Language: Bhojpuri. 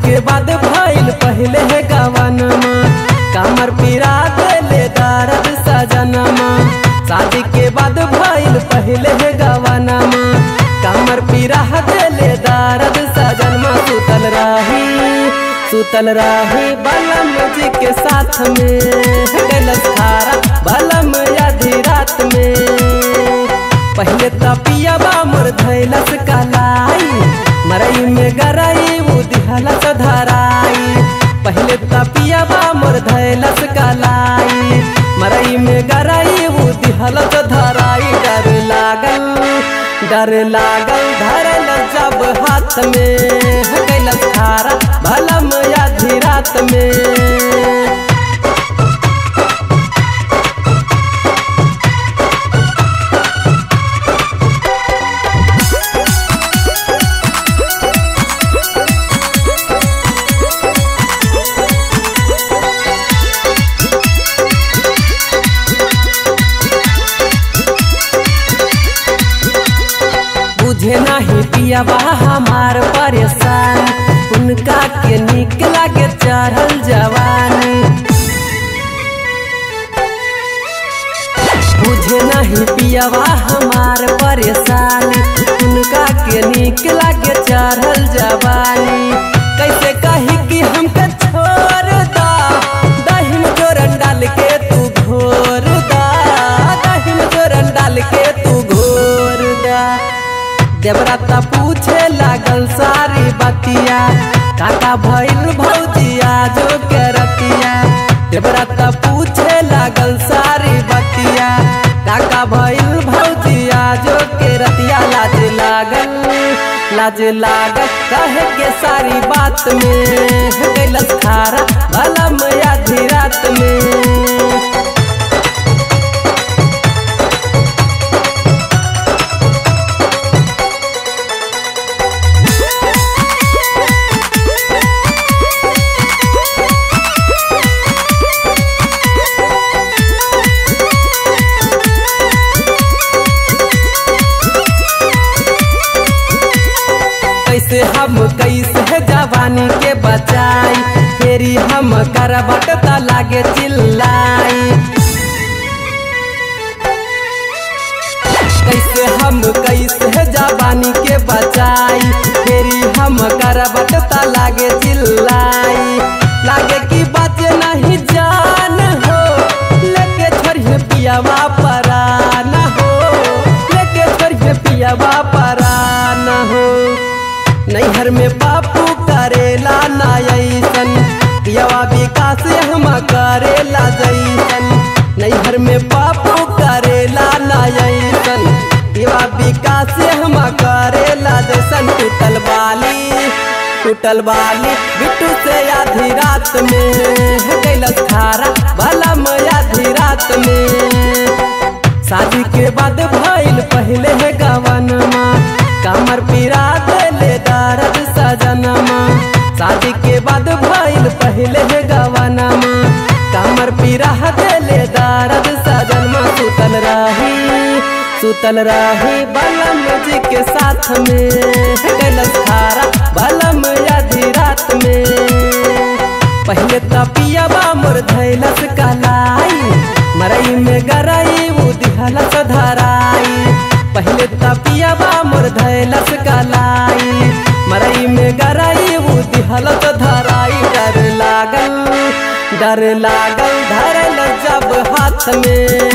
के बाद भइल पहले है गवनमा कमर पीरा देले दर्द सजनमा शादी के बाद भइल पहले है गवनमा कमर पीरा देले दर्द सजनमा सुतल रही सुतल रही बलम जी के साथ में गलत खारा बलम आधी रात में पहले तपिया मोर धैलस कलाई मरई में गरई उ दिहलस धराई पहले तपिया मोर धैलस कलाई मरई में गरई उ दिहलस धराई डर लागल डर लागल धरल जब हाथ में गलत खारा भलम आधी रात में बुझे नहीं पियाबा हमार परेशान उनका के निक लागे चढ़ल जवानी बुझे नहीं पियाबा हमार परेशान उनका के निक लागे चढ़ल जवानी कैसे कही कि हमके छोड़ दा दही में जोरन डाल के तू घोर दा दही में जोरन डाल के तू घोर दा देवराता पूछे लागल सारी बतिया काका भइल भौजिया जो के रतिया देवराता पूछे लागल सारी बतिया काका भइल भौजिया जो के रतिया लाज लागल लाज लागल कहे के सारी बात में गैलस खारा भला आधी रात में कैसे हम कैसे जवानी के बचाई फेरी हम करबट त लागे चिल्लाई कैसे हम कैसे जवानी के बचाई फेरी हम करबट त लागे चिल्लाई लागे कि बचे नहीं जान हो लेके छोड़िए पियावा परान हो लेके छोड़िए पियावा परान हो नैहर में बापू करेला ना ऐसन पियावा विकास हम करेला जैसन नैहर में बापू करेला ना ऐसन पियावा विकास हम करेला जैसन टूटल बाली टूटल बाली बिट्टू से आधी रात में गैलस खारा भला आधी रात में शादी के बाद भइल पहले है गवनमा कमर पीरा देले दर्द सजनमा शादी के बाद भइल पहले है गवनमा कमर पीरा देले दर्द सजनमा सुतल रही सुतल रही बलम जी के साथ में गलस खारा बलम आधी रात में पहले तपिया मोर धैलस कलाई मरई में गरई उ दिहलस धराई पहले तपिया मोर धैलस कलाई मरई में गरई उ दिहलस धराई डर लागल डर लागल धरल जब हाथ में